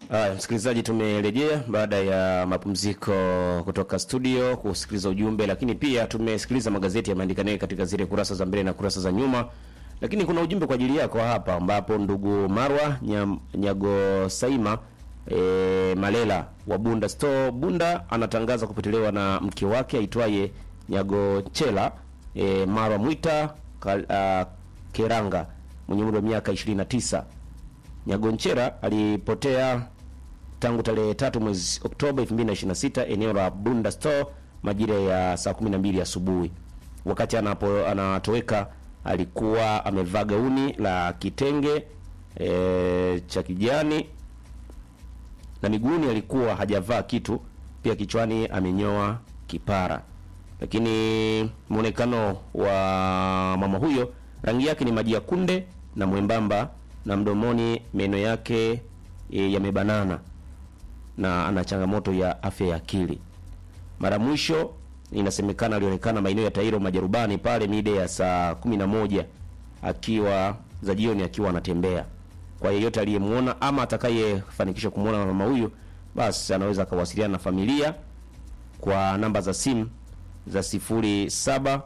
Haya, msikilizaji, tumerejea baada ya mapumziko kutoka studio kusikiliza ujumbe, lakini pia tumesikiliza magazeti yameandika naye katika zile kurasa za mbele na kurasa za nyuma, lakini kuna ujumbe kwa ajili yako hapa, ambapo ndugu Marwa Nyam, Nyago Saima e, Malela wa Bunda Store Bunda anatangaza kupotelewa na mke wake aitwaye Nyago Chela e, Marwa Mwita Kal, uh, Keranga mwenye umri wa miaka 29. Nyagonchera alipotea tangu tarehe tatu mwezi Oktoba 2026 eneo la Bunda Store majira ya saa 12 asubuhi. Wakati anapo anatoweka alikuwa amevaa gauni la kitenge e, cha kijani na miguuni alikuwa hajavaa kitu, pia kichwani amenyoa kipara. Lakini muonekano wa mama huyo, rangi yake ni maji ya kunde na mwembamba, na mdomoni meno yake e, yamebanana na ana changamoto ya afya ya akili. Mara mwisho inasemekana alionekana maeneo ya Tairo Majarubani pale mida ya saa 11 akiwa za jioni akiwa anatembea. Kwa yeyote aliyemuona ama atakayefanikisha kumuona mama huyu, basi anaweza akawasiliana na familia kwa namba za simu za 0766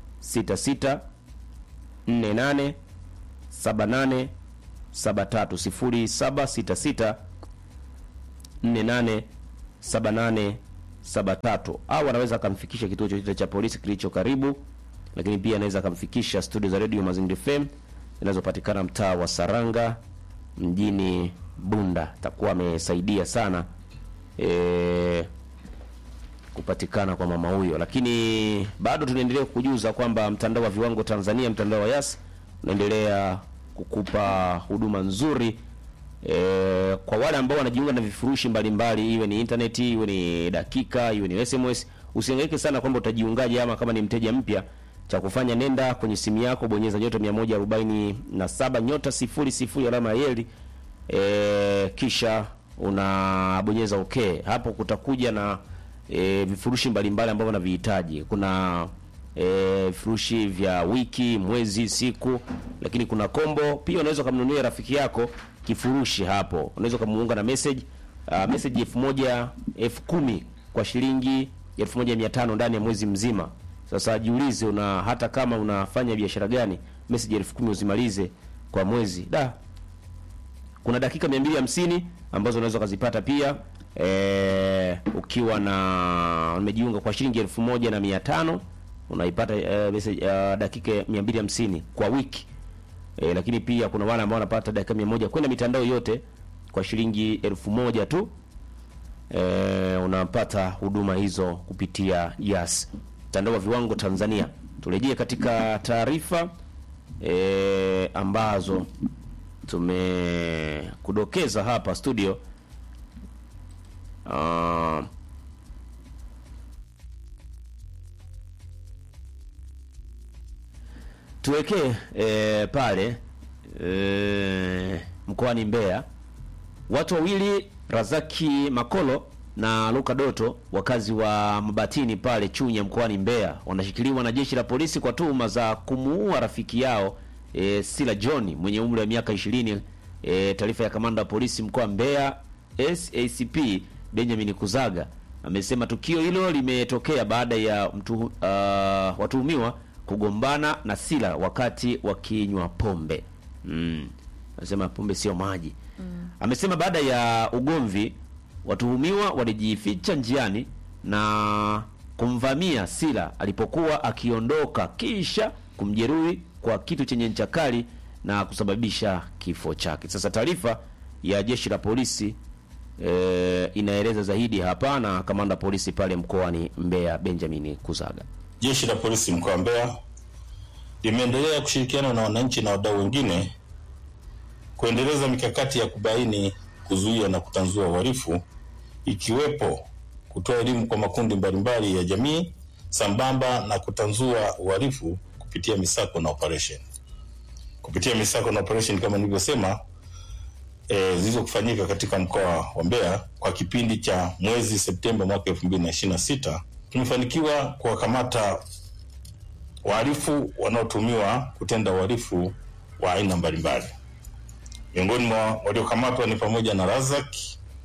48 78 73 0766 48 78 73 au anaweza akamfikisha kituo chochote cha polisi kilicho karibu, lakini pia anaweza akamfikisha studio za Radio Mazingira FM zinazopatikana mtaa wa Saranga mjini Bunda. Takuwa amesaidia sana e, kupatikana kwa mama huyo, lakini bado tunaendelea kukujuza kwamba mtandao wa viwango Tanzania, mtandao wa Yas unaendelea kukupa huduma nzuri e, kwa wale ambao wanajiunga na vifurushi mbalimbali, iwe ni internet, iwe ni dakika, iwe ni SMS. Usihangaike sana kwamba utajiungaje, ama kama ni mteja mpya, cha kufanya nenda kwenye simu yako, bonyeza nyota 147 nyota sifuri sifuri alama ya yeli e, kisha unabonyeza okay. Hapo kutakuja na e, vifurushi mbalimbali ambavyo unavihitaji. Kuna e, vifurushi vya wiki, mwezi, siku, lakini kuna kombo pia. Unaweza kumnunulia rafiki yako kifurushi hapo, unaweza kumuunga na message uh, message elfu moja elfu kumi kwa shilingi elfu moja mia tano ndani ya mwezi mzima. Sasa jiulize, una hata kama unafanya biashara gani, message elfu kumi uzimalize kwa mwezi da kuna dakika 250 ambazo unaweza kuzipata pia e, ukiwa na umejiunga kwa shilingi elfu moja na mia tano unaipata e, message uh, dakika 250 kwa wiki e, lakini pia kuna wale ambao wanapata dakika 100 kwenda mitandao yote kwa shilingi elfu moja tu e, unapata huduma hizo kupitia Yas, mtandao wa viwango Tanzania. Turejee katika taarifa e, ambazo tumekudokeza hapa studio. Uh, tuwekee e, pale e, mkoani Mbeya watu wawili Razaki Makolo na Luka Doto wakazi wa Mabatini pale Chunya mkoani Mbeya wanashikiliwa na jeshi la polisi kwa tuhuma za kumuua rafiki yao e, Sila John mwenye umri wa miaka 20. E, taarifa ya kamanda wa polisi mkoa wa Mbeya SACP Benjamin Kuzaga amesema tukio hilo limetokea baada ya mtu, uh, watuhumiwa kugombana na Sila wakati wakinywa pombe. Mm. Anasema pombe sio maji. Mm. Amesema baada ya ugomvi watuhumiwa walijificha njiani na kumvamia Sila alipokuwa akiondoka kisha kumjeruhi kwa kitu chenye ncha kali na kusababisha kifo chake. Sasa taarifa ya jeshi la polisi e, inaeleza zaidi hapa na kamanda polisi pale mkoani Mbeya Benjamin Kuzaga. Jeshi la polisi mkoa wa Mbeya limeendelea kushirikiana na wananchi na wadau wengine kuendeleza mikakati ya kubaini, kuzuia na kutanzua uhalifu ikiwepo kutoa elimu kwa makundi mbalimbali ya jamii sambamba na kutanzua uhalifu kupitia misako na operation. Kupitia misako na operation kama nilivyosema, e, zilizokufanyika katika mkoa wa Mbeya kwa kipindi cha mwezi Septemba mwaka 2026 tumefanikiwa kuwakamata wahalifu wanaotumiwa kutenda uhalifu wa aina mbalimbali. Miongoni mwa waliokamatwa ni pamoja na Razak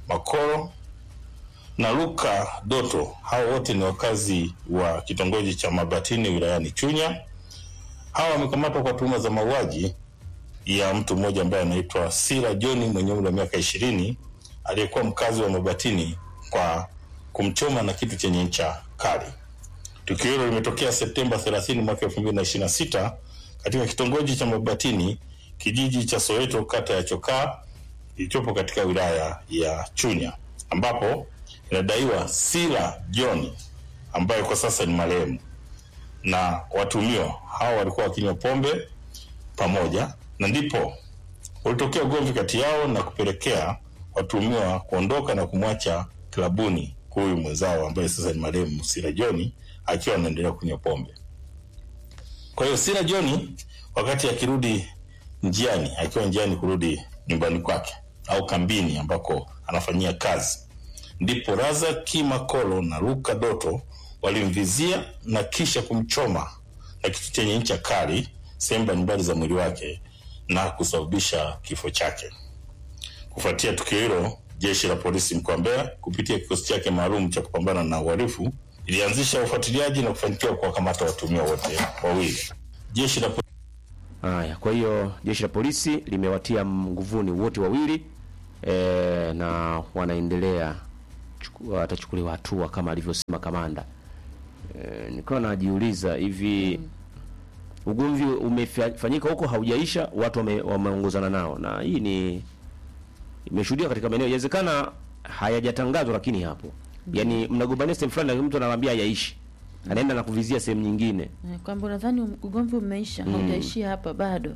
Makoro na Luka Doto. Hao wote ni wakazi wa kitongoji cha Mabatini wilayani Chunya. Hawa wamekamatwa kwa tuhuma za mauaji ya mtu mmoja ambaye anaitwa Sira John mwenye umri wa miaka ishirini aliyekuwa mkazi wa Mabatini kwa kumchoma na kitu chenye ncha kali. Tukio hilo limetokea Septemba 30 mwaka 2026 katika kitongoji cha Mabatini, kijiji cha Soweto, kata ya Chokaa kilichopo katika wilaya ya Chunya, ambapo inadaiwa Sila John ambaye kwa sasa ni marehemu na watuhumiwa hao walikuwa wakinywa pombe pamoja, na ndipo ulitokea ugomvi kati yao na kupelekea watuhumiwa kuondoka na kumwacha klabuni huyu mwenzao ambaye sasa ni marehemu Sila John akiwa anaendelea kunywa pombe. Kwa hiyo Sila John wakati akirudi njiani, akiwa njiani kurudi nyumbani kwake au kambini ambako anafanyia kazi, ndipo Razaki Makolo na Luka Doto walimvizia na kisha kumchoma na kitu chenye ncha kali sehemu mbalimbali za mwili wake na kusababisha kifo chake. Kufuatia tukio hilo, jeshi la polisi mkoa wa Mbeya kupitia kikosi chake maalum cha kupambana na uhalifu ilianzisha ufuatiliaji na kufanikiwa kuwakamata watuhumiwa wote wawili. Jeshi la Haya, kwa hiyo jeshi la polisi limewatia nguvuni wote wawili e, na wanaendelea chuku- watachukuliwa hatua kama alivyosema kamanda. E, nilikuwa najiuliza hivi ugomvi umefanyika huko haujaisha, watu wame, wameongozana nao, na hii ni imeshuhudia katika maeneo, inawezekana hayajatangazwa, lakini hapo yani mnagombania sehemu fulani, na mtu anawaambia hayaishi, anaenda na kuvizia sehemu nyingine. Eh, kwamba unadhani ugomvi umeisha, haujaishia hapa bado.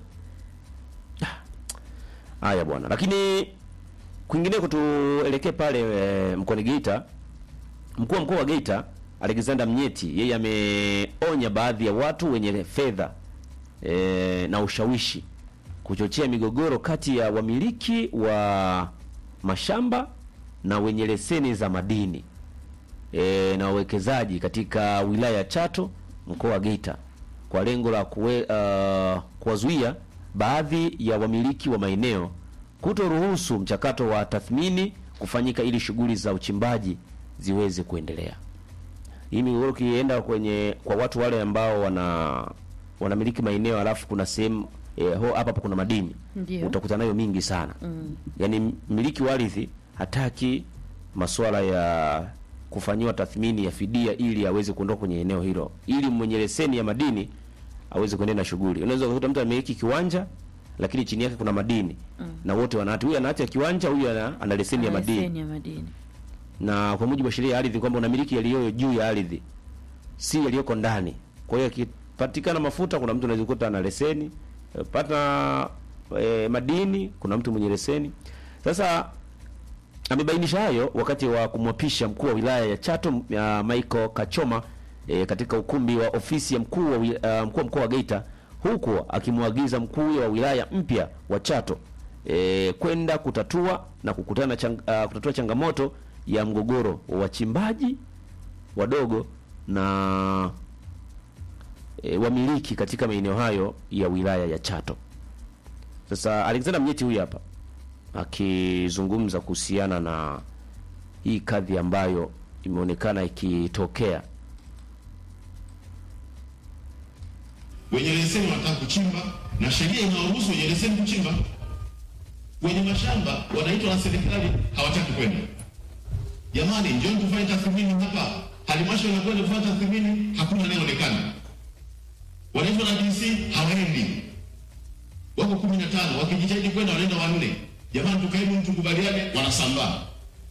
Haya bwana, lakini kwingineko tuelekee pale e, mkoani Geita. Mkuu wa mkoa wa Geita Alexander Mnyeti yeye ameonya baadhi ya watu wenye fedha e, na ushawishi kuchochea migogoro kati ya wamiliki wa mashamba na wenye leseni za madini e, na wawekezaji katika wilaya ya Chato mkoa wa Geita kwa lengo la kuwe, uh, kuwazuia baadhi ya wamiliki wa maeneo kutoruhusu mchakato wa tathmini kufanyika ili shughuli za uchimbaji ziweze kuendelea. Hii migogoro ukienda kwenye kwa watu wale ambao wana wanamiliki maeneo alafu kuna sehemu eh, ho- hapa hapa kuna madini Ndio. utakuta nayo mingi sana mm. Yaani mmiliki wa ardhi hataki masuala ya kufanyiwa tathmini ya fidia ili aweze kuondoka kwenye eneo hilo, ili mwenye leseni ya madini aweze kuendelea na shughuli. Unaweza kukuta mtu amiliki kiwanja lakini chini yake kuna madini mm. na wote wanahati, huyu anaacha kiwanja, huyu ana, ana leseni ya Ana madini leseni ya madini. na kwa mujibu wa sheria ya ardhi kwamba unamiliki yaliyo juu ya ardhi si yaliyoko ndani. Kwa hiyo akipatikana mafuta, kuna mtu anaweza kukuta ana leseni eh, pata e, madini, kuna mtu mwenye leseni. Sasa amebainisha hayo wakati wa kumwapisha mkuu wa wilaya ya Chato ya Michael Kachoma e, katika ukumbi wa ofisi ya mkuu wa wi- ah, mkuu wa mkoa wa Geita, huku akimwagiza mkuu wa wilaya mpya wa Chato e, kwenda kutatua na kukutana chang, uh, kutatua changamoto ya mgogoro wa wachimbaji wadogo na e, wamiliki katika maeneo hayo ya wilaya ya Chato. Sasa Alexander Mnyeti huyu hapa akizungumza kuhusiana na hii kadhi ambayo imeonekana ikitokea. wenye leseni wanataka kuchimba na sheria inawaruhusu wenye leseni kuchimba. Wenye mashamba wanaitwa na serikali hawataki kwenda. Jamani, njoni tufanye tathmini hapa. Halmashauri inakwenda kufanya tathmini, hakuna anayeonekana. Wanaitwa na DC hawaendi, wako kumi na tano, wakijitahidi kwenda wanaenda wanne. Jamani, tukaeni mtu kubaliane, wanasambaa.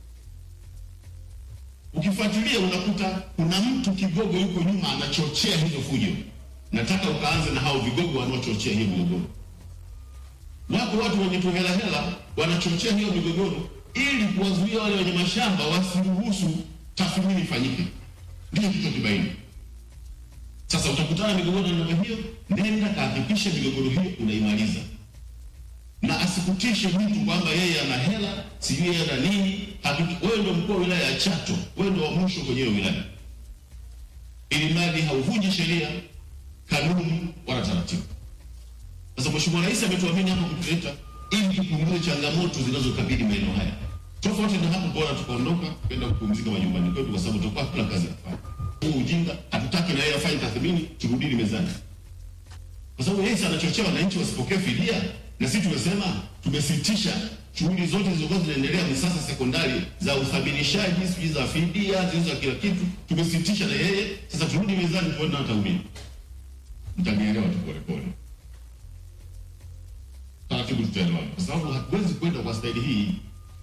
Ukifuatilia unakuta kuna mtu kigogo yuko nyuma anachochea hizo fujo. Nataka ukaanze na hao vigogo wanaochochea hiyo migogoro. Wako watu wenye tuhela hela wanachochea hiyo migogoro ili kuwazuia wale wenye mashamba wasiruhusu tathmini ifanyike. Ndiyo kitu kibaini. Sasa utakutana na migogoro ya namna hiyo, nenda kahakikishe migogoro hiyo unaimaliza, na asikutishe mtu kwamba yeye ana hela, sijui yeye ana nini. Hakiki- Wewe ndio mkuu wa wilaya ya Chato, wewe ndio wa mwisho kwenye hiyo wilaya, ili mradi hauvunji sheria, kanuni wala taratibu. Sasa Mheshimiwa Rais ametuamini hapa kutuleta ili tupunguze changamoto zinazokabili maeneo haya. Tofauti na hapo, bora tukaondoka kwenda kupumzika majumbani kwetu, kwa sababu tutakuwa hatuna kazi ya kufanya. Huu ujinga hatutaki, na yeye afanye tathmini, turudini mezani, kwa sababu yeye si anachochea wananchi wasipokee fidia, na sisi tumesema tumesitisha shughuli zote zilizokuwa zinaendelea misasa sekondari za uthaminishaji, sijui za fidia, zilizo za kila kitu, tumesitisha na yeye. Sasa turudi mezani tuone hata umini, mtanielewa tu polepole taratibu tutaelewana, kwa sababu hatuwezi kwenda kwa staili hii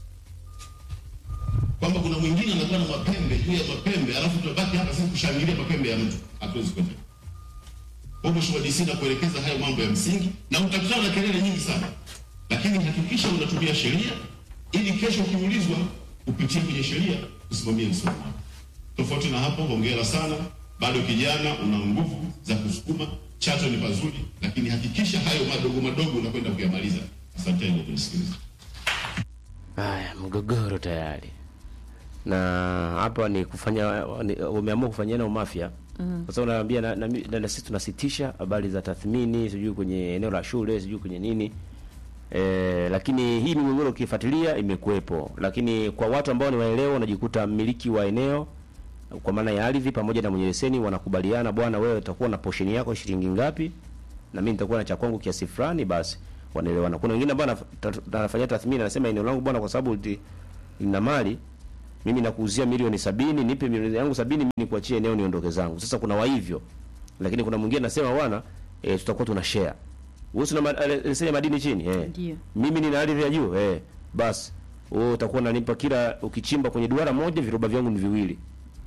kwamba kuna mwingine anakuwa na mapembe juu ya mapembe, alafu tunabaki hapa sisi kushangilia mapembe ya mtu. Hatuwezi kwenda kwa Mheshimiwa DC na kuelekeza hayo mambo ya msingi, na utakutana na kelele nyingi sana, lakini hakikisha unatumia sheria ili kesho ukiulizwa upitie kwenye sheria usimamie msimamo wako. Tofauti na hapo, hongera sana, bado kijana, una nguvu za kusukuma. Chato ni pazuri, lakini hakikisha hayo madogo madogo unakwenda kuyamaliza. Asanteni kwa kunisikiliza. Haya, mgogoro tayari na hapa ni kufanya ni- umeamua kufanyana umafia mm. Kwa sababu naambia na, na, na, na sisi tunasitisha habari za tathmini, sijui kwenye eneo la shule, sijui kwenye nini e, lakini hii migogoro ukifuatilia imekuwepo, lakini kwa watu ambao ni waelewa, unajikuta mmiliki wa eneo kwa maana ya ardhi pamoja na mwenye leseni wanakubaliana, bwana, wewe utakuwa na portion yako shilingi ngapi na mimi nitakuwa na cha kwangu kiasi fulani, basi wanaelewana. Kuna wengine ambao anaf- ta- anafanyia tathmini, anasema eneo langu bwana, kwa sababu li- lina mali mimi nakuuzia milioni sabini, nipe milioni yangu sabini, mimi nikuachie eneo niondoke zangu. Sasa kuna wa hivyo, lakini kuna mwingine anasema bwana, e, tutakuwa tuna share. Wewe una ma- eh, leseni ya madini chini eh, Ndio. mimi nina ardhi ya juu eh, basi wewe utakuwa unanipa kila ukichimba kwenye duara moja viroba vyangu ni viwili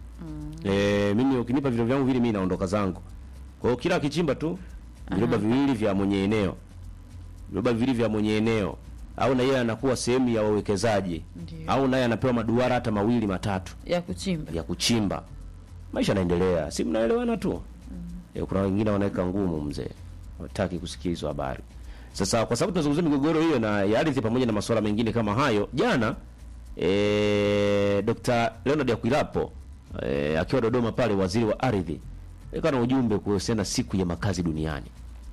Eh, mimi ukinipa viroba vyangu vile mimi naondoka zangu. Kwa hiyo kila akichimba tu viroba viwili vya mwenye eneo. Viroba viwili vya mwenye eneo au na yeye anakuwa sehemu ya wawekezaji Ndio. au naye anapewa maduara hata mawili matatu ya kuchimba ya kuchimba. Maisha yanaendelea, si mnaelewana tu. Eh, kuna wengine wanaweka ngumu mzee. Wataki kusikia hizo habari. Sasa kwa sababu tunazungumzia migogoro hiyo na ya ardhi pamoja na masuala mengine kama hayo, jana eh, Dr. Leonard Akwilapo eh, akiwa Dodoma pale, waziri wa ardhi alikuwa na ujumbe kuhusiana na siku ya makazi duniani.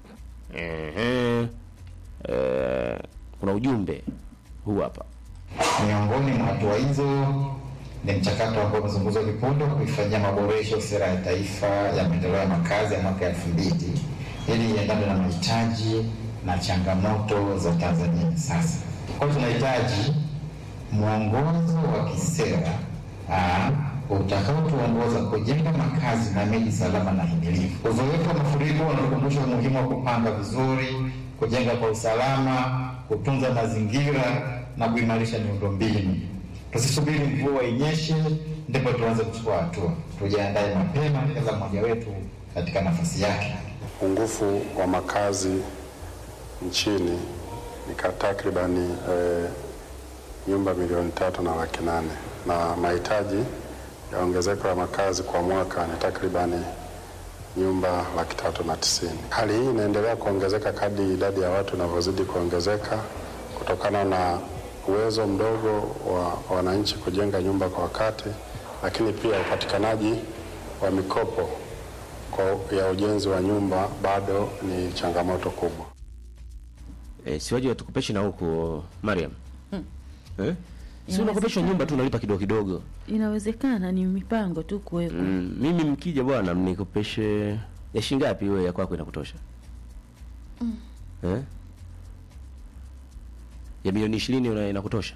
Ehe. Eh, kuna ujumbe huu hapa. Miongoni mwa hatua hizo ni mchakato ambao umezungumzwa kipunde wa kuifanyia maboresho sera ya taifa ya maendeleo ya makazi ya mwaka elfu mbili ili iendane na mahitaji na changamoto za Tanzania sasa. Kwa hiyo tunahitaji mwongozo wa kisera ah, utakaotuongoza kujenga makazi na miji salama na himilivu. Uzoefu wa mafuriko unatukumbusha umuhimu wa kupanga vizuri, kujenga kwa usalama, kutunza mazingira na kuimarisha miundombinu. Tusisubiri mvua inyeshe ndipo tuanze kuchukua hatua. Tujiandae mapema, kila mmoja wetu katika nafasi yake. Upungufu wa makazi nchini ni ka- takribani eh, nyumba milioni tatu na laki nane na mahitaji ya ongezeko la makazi kwa mwaka ni takribani nyumba laki tatu na tisini. Hali hii inaendelea kuongezeka kadri idadi ya watu inavyozidi kuongezeka kutokana na uwezo mdogo wa wananchi kujenga nyumba kwa wakati, lakini pia upatikanaji wa mikopo kwa ya ujenzi wa nyumba bado ni changamoto kubwa. Eh, siwaje watukopeshe na huko Mariam. Eh? Si unakopeshwa nyumba tu unalipa kidogo kidogo. inawezekana ni mipango tu kuwepo Mm, mimi mkija bwana mnikopeshe ya shilingi ngapi wewe ya kwako inakutosha? Eh? Ya milioni 20 una inakutosha?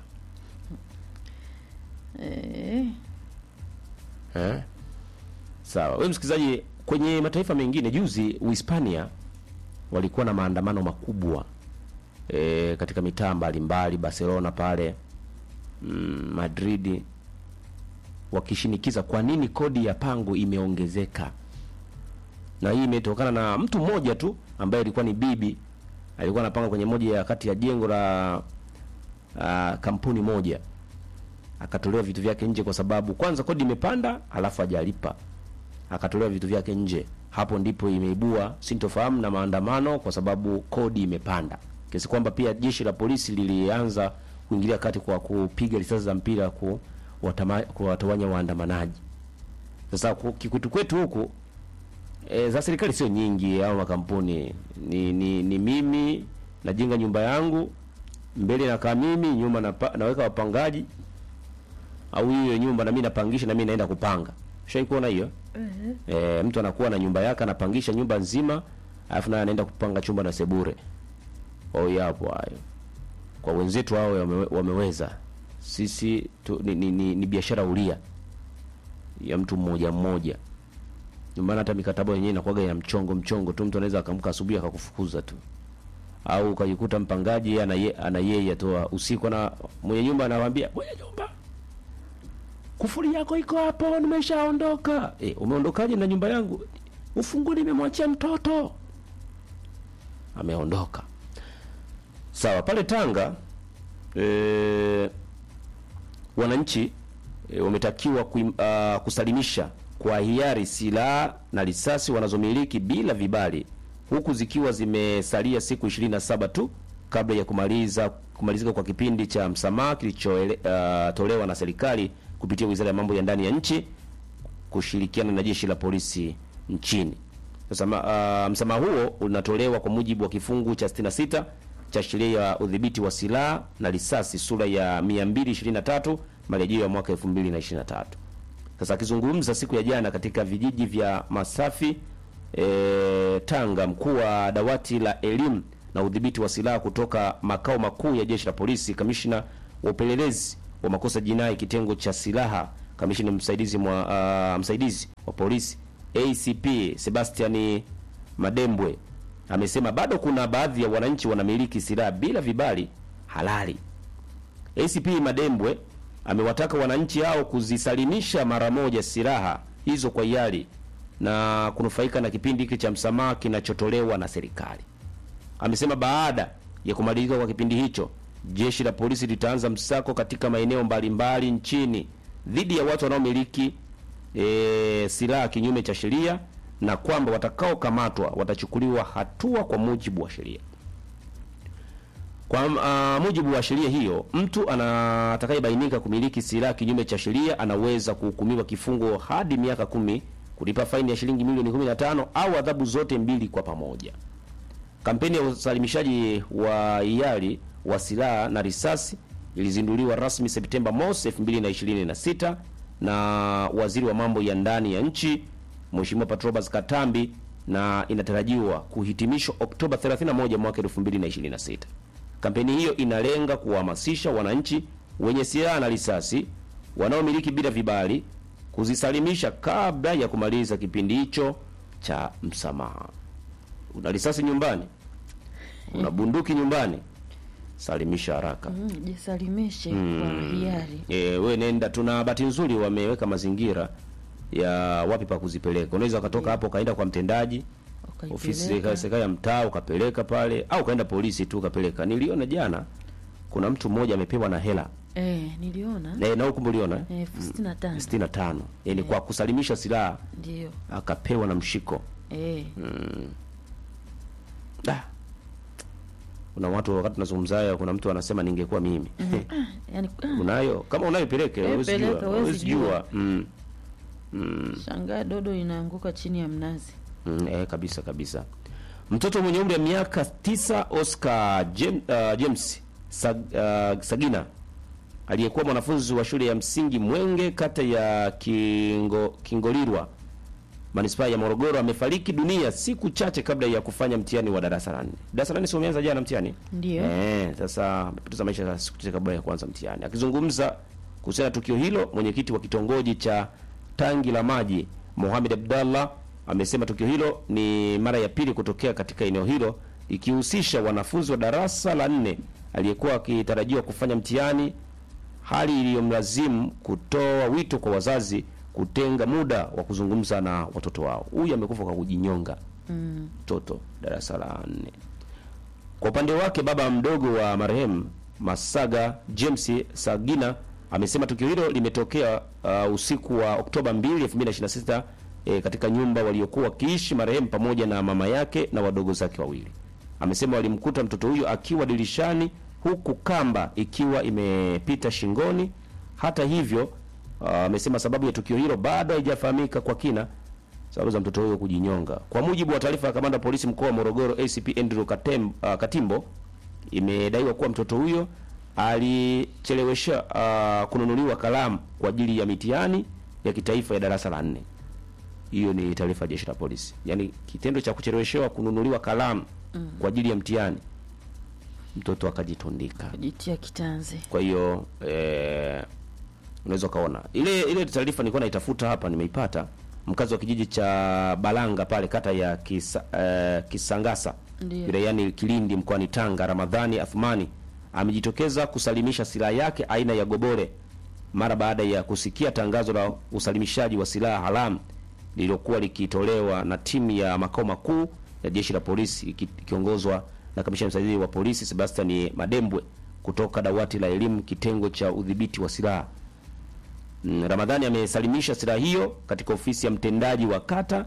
eh, Eh? Sawa. Wewe msikilizaji, kwenye mataifa mengine juzi Uhispania walikuwa na maandamano makubwa e, katika mitaa mbalimbali Barcelona pale mm, Madrid wakishinikiza kwa nini kodi ya pango imeongezeka, na hii imetokana na mtu mmoja tu ambaye alikuwa ni bibi, alikuwa anapanga kwenye moja ya kati ya jengo la uh, kampuni moja akatolewa vitu vyake nje kwa sababu kwanza kodi imepanda, halafu hajalipa, akatolewa vitu vyake nje. Hapo ndipo imeibua sintofahamu na maandamano, kwa sababu kodi imepanda, kiasi kwamba pia jeshi la polisi lilianza kuingilia kati kwa kupiga risasi za mpira ku watama- kuwatawanya waandamanaji. Sasa ku- kikwetu kwetu huku e, za serikali sio nyingi au makampuni ni, ni, ni mimi najenga nyumba yangu mbele nakaa mimi nyuma napa, naweka wapangaji au hiyo nyumba na mimi napangisha na mimi naenda kupanga. Ushai kuona hiyo? Eh, mtu anakuwa na nyumba yake anapangisha nyumba nzima, alafu naye anaenda kupanga chumba na sebure. Oh, yapo hayo. Kwa wenzetu hao wame, wameweza. Sisi tu, ni, ni, ni, ni biashara ulia ya mtu mmoja mmoja. Ndio maana hata mikataba yenyewe inakuwaga ya mchongo mchongo tu, mtu anaweza akamka asubuhi akakufukuza tu, au ukajikuta mpangaji yeye ana ye- ana yeye atoa usiku, na mwenye nyumba anawaambia mwenye nyumba, kufuri yako iko hapo, nimeshaondoka. E, umeondokaje na nyumba yangu? Ufunguo nimemwachia mtoto, ameondoka. Sawa, pale Tanga e, wananchi e, wametakiwa kuim, uh, kusalimisha kwa hiari silaha na risasi wanazomiliki bila vibali huku zikiwa zimesalia siku 27 tu kabla ya kumaliza kumalizika kwa kipindi cha msamaha kilichotolewa uh, na serikali kupitia Wizara ya Mambo ya Ndani ya nchi kushirikiana na jeshi la polisi nchini. Sasa ma- uh, msamaha huo unatolewa kwa mujibu wa kifungu cha 66 cha sheria ya udhibiti wa silaha na risasi sura ya 223 marejeo ya mwaka 2023. Sasa akizungumza siku ya jana katika vijiji vya Masafi e, Tanga, mkuu wa dawati la elimu na udhibiti wa silaha kutoka makao makuu ya jeshi la polisi, kamishna wa upelelezi wa makosa jinai kitengo cha silaha, kamishna msaidizi mwa, uh, msaidizi wa polisi ACP Sebastian Madembwe amesema bado kuna baadhi ya wananchi wanamiliki silaha bila vibali halali. ACP Madembwe amewataka wananchi hao kuzisalimisha mara moja silaha hizo kwa hiari na kunufaika na kipindi hiki cha msamaha kinachotolewa na serikali. Amesema baada ya kumalizika kwa kipindi hicho, jeshi la polisi litaanza msako katika maeneo mbalimbali nchini dhidi ya watu wanaomiliki e, silaha kinyume cha sheria na kwamba watakaokamatwa watachukuliwa hatua kwa mujibu wa sheria. Kwa uh, mujibu wa sheria hiyo, mtu ana- atakayebainika kumiliki silaha kinyume cha sheria anaweza kuhukumiwa kifungo hadi miaka kumi, kulipa faini ya shilingi milioni 15 au adhabu zote mbili kwa pamoja. Kampeni ya usalimishaji wa hiari wa silaha na risasi ilizinduliwa rasmi Septemba mosi 2026 na waziri wa mambo ya ndani ya nchi Mheshimiwa Patrobas Katambi na inatarajiwa kuhitimishwa Oktoba 31 mwaka 2026. Kampeni hiyo inalenga kuwahamasisha wananchi wenye silaha na risasi wanaomiliki bila vibali kuzisalimisha kabla ya kumaliza kipindi hicho cha msamaha. Una risasi nyumbani, una bunduki nyumbani, salimisha haraka. Mm, jisalimishe kwa hiari. E, we nenda. Tuna bahati nzuri wameweka mazingira ya wapi pa kuzipeleka. Unaweza ukatoka hapo ukaenda kwa mtendaji ofisi Ukaipeleka. serikali serikali ya mtaa ukapeleka pale, au ukaenda polisi tu ukapeleka. Niliona jana kuna mtu mmoja amepewa na hela Eh, niliona e, na huko uliona eh? elfu sitini na tano 65 yani kwa kusalimisha silaha ndio. akapewa na mshiko. Eh, Da. Kuna watu wakati tunazungumza haya, kuna mtu anasema ningekuwa mimi yani unayo kama unayo peleke, Eh, huwezi peleka, jua, huwezi huwezi jua. jua mm. shangaa dodo inaanguka chini ya mnazi. Mm, eh, kabisa kabisa. Mtoto mwenye umri wa miaka tisa Oscar Jem, uh, James Sag, uh, Sagina aliyekuwa mwanafunzi wa shule ya msingi Mwenge kata ya Kingo, Kingolirwa manispaa ya Morogoro amefariki dunia siku chache kabla ya kufanya mtihani wa darasa la nne. Darasa la nne si umeanza jana mtihani? Ndio. Eh, sasa amepoteza maisha siku chache kabla ya kuanza mtihani. Akizungumza kuhusiana na tukio hilo, mwenyekiti wa kitongoji cha Tangi la Maji Mohamed Abdallah amesema tukio hilo ni mara ya pili kutokea katika eneo hilo ikihusisha wanafunzi wa darasa la nne aliyekuwa akitarajiwa kufanya mtihani, hali iliyomlazimu kutoa wito kwa wazazi kutenga muda wa kuzungumza na watoto wao. Huyu amekufa kwa kujinyonga, mtoto darasa la nne. Kwa upande wake baba mdogo wa marehemu Masaga James Sagina amesema tukio hilo limetokea uh, usiku wa Oktoba 2, 2026 eh, katika nyumba waliokuwa wakiishi marehemu pamoja na mama yake na wadogo zake wawili. Amesema walimkuta mtoto huyo akiwa dirishani huku kamba ikiwa imepita shingoni. Hata hivyo, uh, amesema sababu ya tukio hilo bado haijafahamika kwa kina sababu za mtoto huyo kujinyonga. Kwa mujibu wa taarifa ya kamanda wa polisi mkoa wa Morogoro ACP Andrew Katem, uh, Katimbo, imedaiwa kuwa mtoto huyo alichelewesha uh, kununuliwa kalamu kwa ajili ya mitihani ya kitaifa ya darasa la nne. Hiyo ni taarifa ya jeshi la polisi. Yaani kitendo cha kucheleweshewa kununuliwa kalamu kwa ajili ya mtihani, mtoto akajitundika. kujitia kitanzi. Kwa hiyo eh, unaweza ukaona ile ile taarifa nilikuwa naitafuta hapa, nimeipata. Mkazi wa kijiji cha Balanga pale kata ya Kisa, eh, Kisangasa Ndio. wilayani Kilindi mkoani Tanga, Ramadhani Athmani amejitokeza kusalimisha silaha yake aina ya gobore mara baada ya kusikia tangazo la usalimishaji wa silaha haramu lililokuwa likitolewa na timu ya makao makuu ya jeshi la polisi iki- ikiongozwa na kamishna msaidizi wa polisi Sebastian Madembwe kutoka dawati la elimu kitengo cha udhibiti wa silaha. Mm, Ramadhani amesalimisha silaha hiyo katika ofisi ya mtendaji wa kata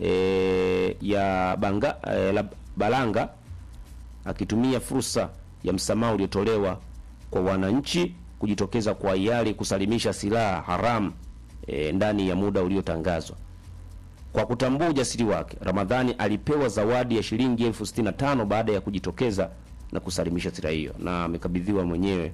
e, ya Banga, e, la Balanga akitumia fursa ya msamaha uliotolewa kwa wananchi kujitokeza kwa hiari kusalimisha silaha haramu e, ndani ya muda uliotangazwa. Kwa kutambua ujasiri wake, Ramadhani alipewa zawadi ya shilingi elfu sitini na tano baada ya kujitokeza na kusalimisha silaha hiyo, na amekabidhiwa mwenyewe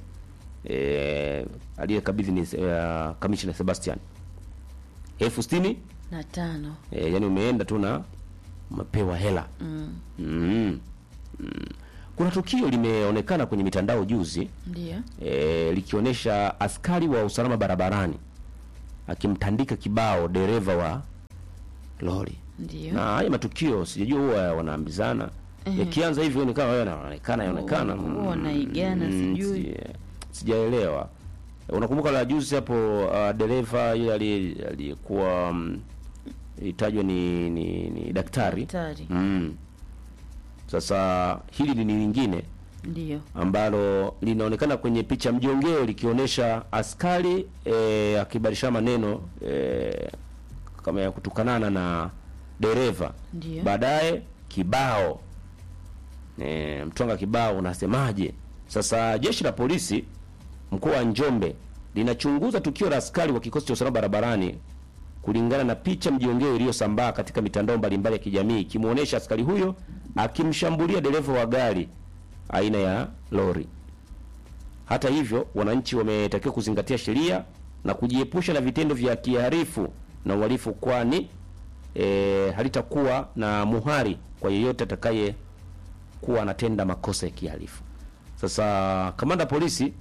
e, aliyekabidhi ni uh, kamishna Sebastian elfu sitini na tano e, yani umeenda tu na umepewa hela mm. mm. Mm. Kuna tukio limeonekana kwenye mitandao juzi Ndio. e, likionyesha askari wa usalama barabarani akimtandika kibao dereva wa lori Ndio. na haya matukio sijajua huwa wanaambizana yakianza hivyo ni kama wewe yanaonekana yaonekana Huwa wanaigana, sijui. si- sijaelewa unakumbuka la juzi hapo uh, dereva yule aliye- aliyekuwa um, itajwa ni, ni, ni daktari Daktari. mm. Sasa hili ni lingine Ndio. ambalo linaonekana kwenye picha mjongeo likionyesha askari e, akibadilishana maneno e, kama ya kutukanana na dereva. Ndio. Baadaye kibao e, mtwanga kibao unasemaje? Sasa jeshi la polisi mkoa wa Njombe linachunguza tukio la askari wa kikosi cha usalama barabarani kulingana na picha mjongeo iliyosambaa katika mitandao mbalimbali ya kijamii ikimwonyesha askari huyo akimshambulia dereva wa gari aina ya lori. Hata hivyo, wananchi wametakiwa kuzingatia sheria na kujiepusha na vitendo vya kiharifu na uhalifu, kwani e, halitakuwa na muhari kwa yeyote atakaye kuwa anatenda makosa ya kihalifu. Sasa kamanda polisi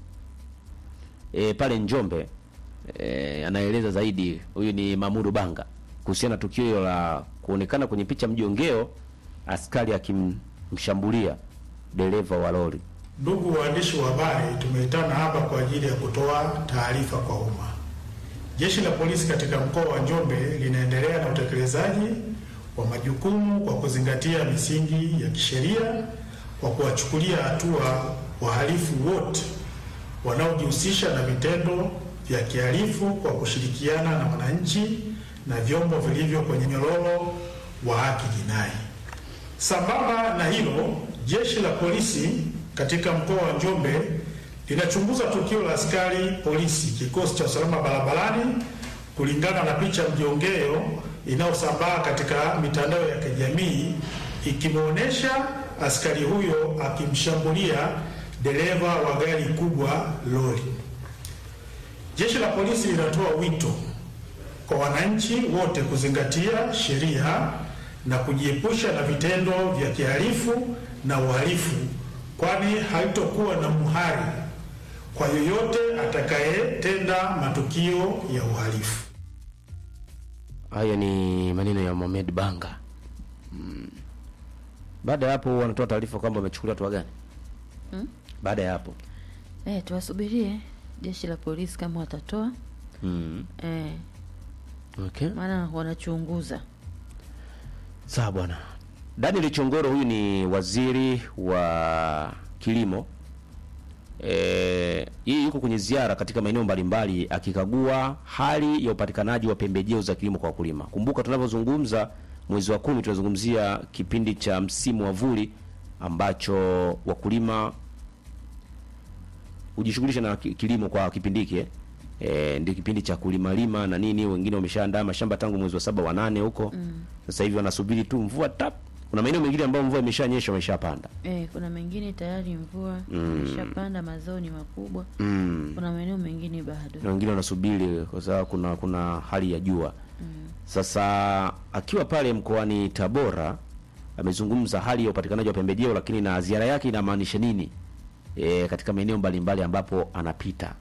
e, pale Njombe e, anaeleza zaidi. Huyu ni Mamudu Banga kuhusiana na tukio hilo la kuonekana kwenye picha mjongeo askari akimshambulia dereva wa lori. Ndugu waandishi wa habari, tumeitana hapa kwa ajili ya kutoa taarifa kwa umma. Jeshi la polisi katika mkoa wa Njombe linaendelea na utekelezaji wa majukumu kwa kuzingatia misingi ya kisheria kwa kuwachukulia hatua wahalifu wote wanaojihusisha na vitendo vya kihalifu kwa kushirikiana na wananchi na vyombo vilivyo kwenye nyororo wa haki jinai. Sambamba na hilo, jeshi la polisi katika mkoa wa Njombe linachunguza tukio la askari polisi kikosi cha usalama barabarani kulingana na picha mjongeo inayosambaa katika mitandao ya kijamii ikimwonyesha askari huyo akimshambulia dereva wa gari kubwa lori. Jeshi la polisi linatoa wito kwa wananchi wote kuzingatia sheria na kujiepusha na vitendo vya kihalifu na uhalifu, kwani haitokuwa na muhari kwa yoyote atakayetenda matukio ya uhalifu. Haya ni maneno ya Mohamed Banga. Mm. Baada ya hapo wanatoa taarifa kwamba wamechukulia hatua gani? Mm. Baada ya hapo Eh, tuwasubirie jeshi la polisi kama watatoa mm. eh, Okay. maana wanachunguza. Sawa bwana. Daniel Chongoro huyu ni waziri wa kilimo. Eh, yeye yuko kwenye ziara katika maeneo mbalimbali akikagua hali ya upatikanaji wa pembejeo za kilimo kwa wakulima. Kumbuka tunavyozungumza mwezi wa kumi tunazungumzia kipindi cha msimu wa vuli ambacho wakulima hujishughulisha na ki- kilimo kwa kipindi hiki eh. E, ndio kipindi cha kulima lima na nini, wengine wameshaandaa mashamba tangu mwezi wa saba wa nane huko. Sasa hivi wanasubiri tu mvua tap kuna maeneo mengine ambayo mvua imeshanyesha wameshapanda Eh, kuna mengine tayari mvua imeshapanda, mazao ni makubwa. mm. Kuna maeneo mengine bado. na wengine wanasubiri kwa sababu kuna kuna hali ya jua sasa akiwa pale mkoani Tabora amezungumza hali ya upatikanaji wa pembejeo lakini na ziara yake inamaanisha nini e, katika maeneo mbalimbali ambapo anapita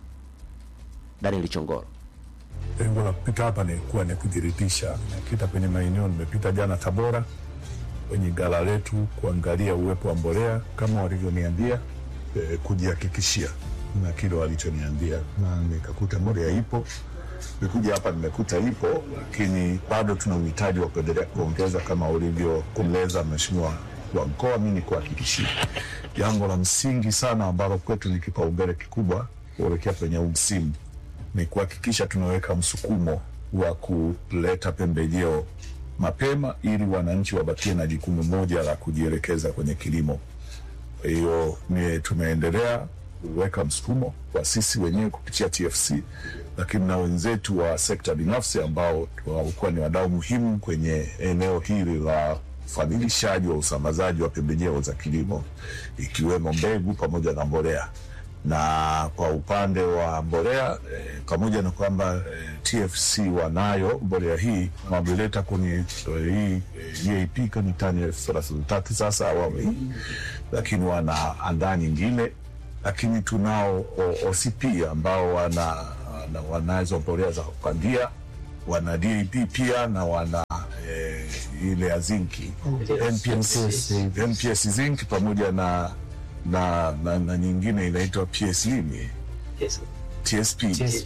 Daniel Chongoro Lengo la kupita hapa ni kuwa ni kujiridhisha. Nimepita kwenye maeneo, nimepita jana Tabora kwenye gala letu kuangalia uwepo wa mbolea kama walivyoniambia, eh, kujihakikishia na kile walichoniambia, na nikakuta mbolea ipo. Nikuja hapa nimekuta ipo, lakini bado tuna uhitaji wa kuendelea kuongeza kama ulivyokueleza Mheshimiwa wa mkoa. Mi ni kuhakikishia jambo la msingi sana ambalo kwetu ni kipaumbele kikubwa kuelekea kwenye huu msimu ni kuhakikisha tunaweka msukumo wa kuleta pembejeo mapema ili wananchi wabakie na jukumu moja la kujielekeza kwenye kilimo. Kwa hiyo ni tumeendelea kuweka msukumo kwa sisi wenyewe kupitia TFC, lakini na wenzetu wa sekta binafsi ambao walikuwa ni wadau muhimu kwenye eneo hili la ufadhilishaji wa usambazaji wa pembejeo za kilimo ikiwemo mbegu pamoja na mbolea na kwa upande wa mbolea eh, pamoja na kwamba eh, TFC wanayo mbolea hii wameleta kwenye eh, hii eh, EAP kani tani elfu thelathini na tatu sasa awamu hii, lakini wanaandaa nyingine, lakini tunao o- OCP ambao wana, wana wanazo mbolea za kupandia, wana DAP pia na wana eh, ile ya zinki NPS, NPS zinc pamoja na na, na, na nyingine inaitwa PS nini? TSP,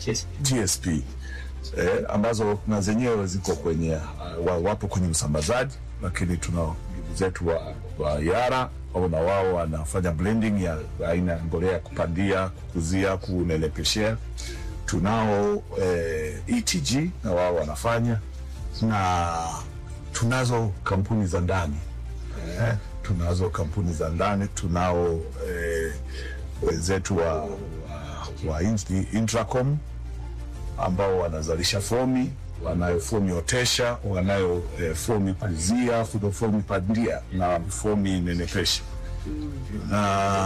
TSP eh, ambazo na zenyewe ziko kwenye uh, wa- wapo kwenye usambazaji, lakini tuna ndugu zetu wa, wa Yara au na wao wanafanya blending ya aina ya mbolea ya kupandia, kukuzia, kunelekeshea. Tunao eh, ETG na wao wanafanya, na tunazo kampuni za ndani eh, tunazo kampuni za ndani, tunao eh, wenzetu wa, wa, wa Int- Intracom ambao wanazalisha fomi, wanayo fomi otesha, wanayo eh, fomi kuzia, kuna fomi pandia na fomi nenepesha na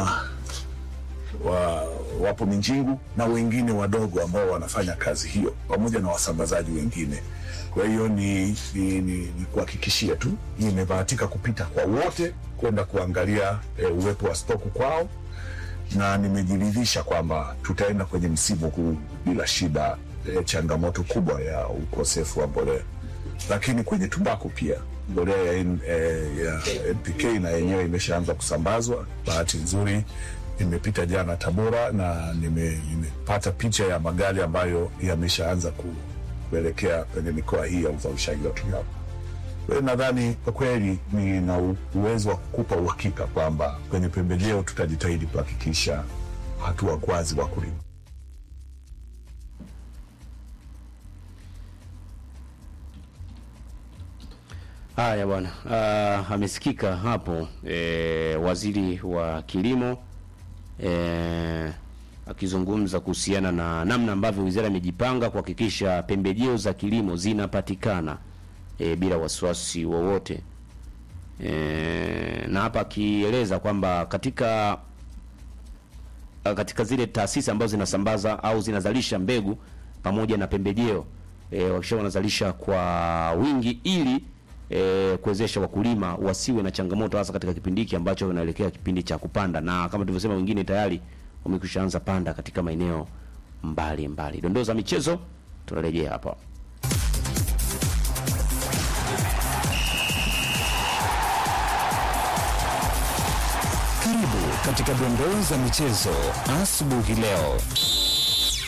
wa, wapo Minjingu na wengine wadogo ambao wanafanya kazi hiyo pamoja na wasambazaji wengine. Kwa hiyo ni, ni, ni, ni kuhakikishia tu nimebahatika kupita kwa wote kwenda kuangalia e, uwepo wa stoku kwao, na nimejiridhisha kwamba tutaenda kwenye msimu huu bila shida e, changamoto kubwa ya ukosefu wa mbolea, lakini kwenye tumbaku pia mbolea ya, N- eh, ya NPK na yenyewe imeshaanza kusambazwa. Bahati nzuri nimepita jana Tabora na nime- nimepata picha ya magari ambayo yameshaanza ku- kuelekea kwenye mikoa hii ya uzalishaji wa tumbaku. Kwa hiyo nadhani kwa kweli nina u- uwezo wa kukupa uhakika kwamba kwenye pembejeo tutajitahidi kuhakikisha hatua kwazi wakulima. Haya bwana, uh, amesikika hapo e, waziri wa kilimo e, akizungumza kuhusiana na namna ambavyo wizara imejipanga kuhakikisha pembejeo za kilimo zinapatikana e, bila wasiwasi wowote e, na hapa akieleza kwamba katika katika zile taasisi ambazo zinasambaza au zinazalisha mbegu pamoja na pembejeo e, wakisha wanazalisha kwa wingi ili e, kuwezesha wakulima wasiwe na changamoto hasa katika kipindi hiki ambacho wanaelekea kipindi cha kupanda, na kama tulivyosema, wengine tayari wamekwishaanza panda katika maeneo mbali mbali. Dondoo za michezo tunarejea hapa. Karibu katika dondoo za michezo asubuhi leo.